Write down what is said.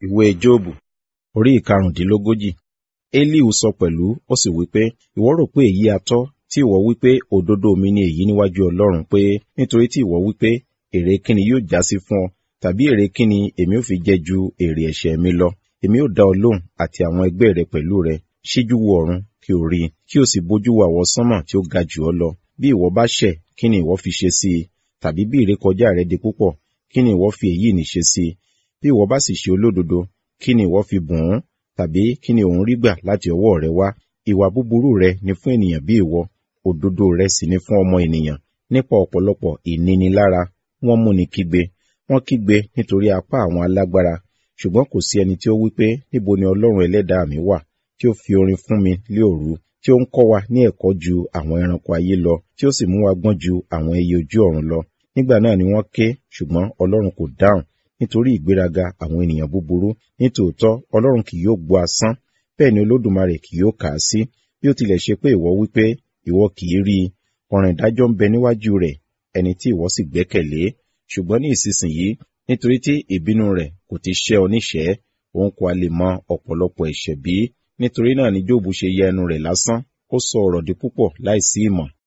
ìwé jóòbù orí ìkarùndínlógójì elihu sọ pẹ̀lú ó sì wí pé ìwọ rò pé èyí atọ́ tí ìwọ wí pé òdodo mi ni èyí níwájú ọlọ́run pé nítorí tí ìwọ wí pé èrè kíni yóò já sí fún ọ tàbí èrè kíni èmi ò fi jẹ ju èrè ẹ̀ṣẹ̀ mi lọ èmi ò dá ọ lóhùn àti àwọn ẹgbẹ́ rẹ pẹ̀lú rẹ ṣíjú wo ọ̀run kí o rí i kí o sì bójú wo àwọ sánmọ̀ tí ó ga jù ọ lọ bí ìwọ bá ṣẹ̀ kí ni ìwọ fi ṣe sí i tàbí bí ìrékọjá rẹ di púpọ̀ kí ni ìwọ fi èyí ní ṣe sí i bí ìwọ bá sì ṣe olódodo kí ni ìwọ fi bùn ún tàbí kí ni òun rí gbà láti ọwọ́ rẹ wá ìwà búburú rẹ ni fún ènìyàn bí ìwọ òdodo rẹ sì ni fún ọmọ ènìyàn nípa ọ̀pọ̀lọpọ̀ ìnínilára wọ́n múni kígbe wọ́n kígbe nítorí apá àwọn alágbára ṣùgbọ́n kò sí ẹni tí ó wí pé níbo ni ọlọ́run ẹlẹ́dàá mi wà tí ó fi orin fún mi lé òru tí ó ń kọ́ wa ní ẹ̀kọ́ ju àwọn ẹranko ayé lọ tí ó sì mú wa gbọ́n ju àwọn ẹyẹ ojú ọ̀run lọ nígbà náà ni wọ́n ké ṣùgbọ́n ọlọ́run kò dáhùn nítorí ìgbéraga àwọn ènìyàn búburú nítòótọ́ ọlọ́run kì yóò gbọ́ asán bẹ́ẹ̀ ni olódùmarè kì yóò kà á sí bí ó tilẹ̀ ṣe pé ìwọ wí pé ìwọ kì í rí i ọ̀ràn ìdájọ́ ń bẹ níwájú rẹ̀ ẹni tí ìwọ sì gbẹ́kẹ̀lé ṣùgbọ́n ní ìsinsìnyí nítorí tí ìbínú rẹ̀ kò ti ṣẹ́ ọ níṣẹ́ òun kò a lè mọ ọ̀pọ̀lọpọ̀ ẹ̀ṣẹ̀ bí nítorí náà ni jóòbù ṣe yẹ ẹnu rẹ̀ lásán ó sọ ọ̀rọ̀ di púpọ̀ láìsí ìmọ̀